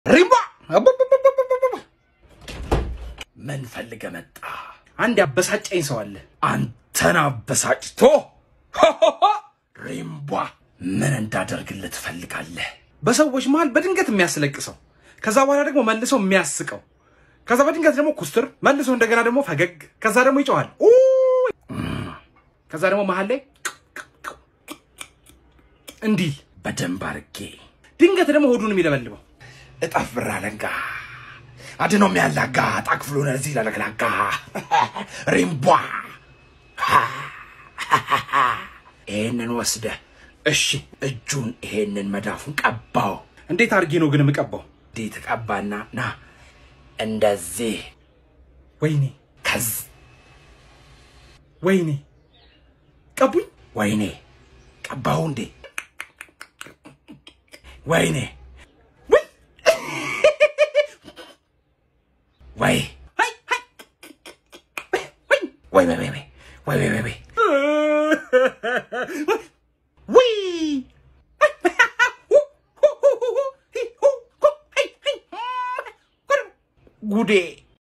ሪምባ አቡቡቡቡቡቡ። ምን ፈልገ መጣ? አንድ ያበሳጨኝ ሰው አለ። አንተን አበሳጭቶ ሆሆሆ፣ ሪምቧ ምን እንዳደርግልህ ትፈልጋለህ? በሰዎች መሃል በድንገት የሚያስለቅሰው ከዛ በኋላ ደግሞ መልሶ የሚያስቀው ከዛ በድንገት ደግሞ ኩስትር መልሶ እንደገና ደግሞ ፈገግ ከዛ ደግሞ ይጨዋል ኡ ከዛ ደግሞ መሀል ላይ እንዲህ በደንብ አርጌ ድንገት ደግሞ ሆዱን የሚለበልበው እጠፍ ብር አለንጋ አድኖ የሚያላጋ ጣክፍሎነ እዚህ ለለግላጋ ሪምቧ ይሄንን ወስደህ እሺ እጁን ይሄንን መዳፉን ቀባው። እንዴት አድርጌ ነው ግን የምቀባው? እንዴት ተቀባና ና እንደዚህ ወይኔ ከዝ ወይኔ ቀቡኝ ወይኔ ቀባው እንዴ ወይኔ ውይ! ወይ አይ! አይ! ወይ ወይ ወይ ወይ ወይ ወይ ወይ ወይ ውይ! ጉዴ